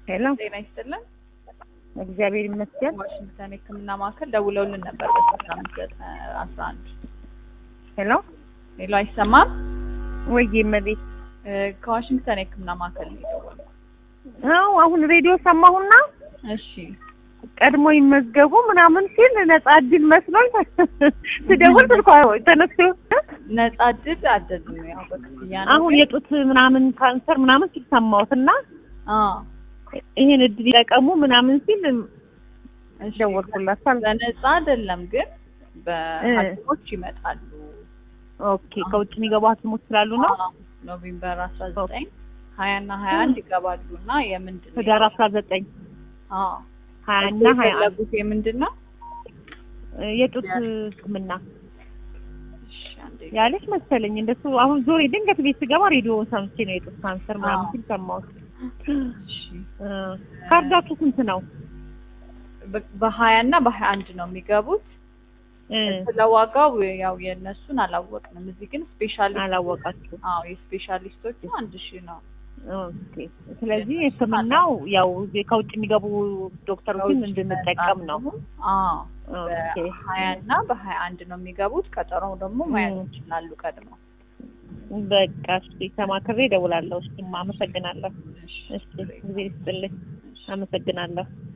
ሄሎ፣ ጤና ይስጥልን። እግዚአብሔር ይመስገን። ዋሽንግተን የሕክምና ማዕከል ደውለውልን ነበር በስልሳ አምስት ዘጠኝ አስራ አንድ ሄሎ፣ ሌሎ አይሰማም። ወይዬ እመቤት። እ፣ ከዋሽንግተን የሕክምና ማዕከል ነው የደወልነው። አዎ አሁን ሬዲዮ ሰማሁና እሺ ቀድሞ ይመዝገቡ ምናምን ሲል ነጻ እድል መስሎኝ ስደውል ስልኳ ተነስቶ ነጻ እድል አይደለም፣ ያው በክፍያ ነው። አሁን የጡት ምናምን ካንሰር ምናምን ሲል ሰማሁትና አዎ ይሄን እድል ይጠቀሙ ምናምን ሲል እሺ። ደወልኩላታል። በነጻ አይደለም ግን በሐኪሞች ይመጣሉ። ኦኬ ከውጭ የሚገቡ ሐኪሞች ስላሉ ነው። አዎ፣ ኖቬምበር አስራ ዘጠኝ ሀያ እና ሀያ አንድ ይገባሉ እና የምንድን ነው ህዳር አስራ ዘጠኝ አዎ ሀያ እና ሀያ አንድ የፈለጉት የምንድን ነው? የጡት ሕክምና እሺ አንዴ ያለች መሰለኝ እንደሱ። አሁን ዞሬ ድንገት ቤት ስገባ ሬዲዮ ሰምቼ ነው የጡት ካንሰር ምናምን አዎ። ሲል ሰማሁት። እሺ እ፣ ካርዳችሁ ስንት ነው? በ- በሀያ እና በሀያ አንድ ነው የሚገቡት። እ፣ ስለ ዋጋው ያው የእነሱን አላወቅንም። እዚህ ግን ስፔሻሊስት አላወቃችሁ። አዎ የስፔሻሊስቶቹ አንድ ሺህ ነው። ኦኬ። ስለዚህ ሕክምናው ያው እዚህ ከውጭ የሚገቡ ዶክተሮችን እንድንጠቀም ነው። አዎ ኦኬ። በሀያ እና በሀያ አንድ ነው የሚገቡት። ቀጠሮው ደግሞ መያዝ ም። ይችላሉ ቀድመው። በቃ እሺ፣ ተማክሬ እደውላለሁ። እሺ፣ አመሰግናለሁ። እሺ እሺ፣ ጊዜ ይስጥልኝ። አመሰግናለሁ።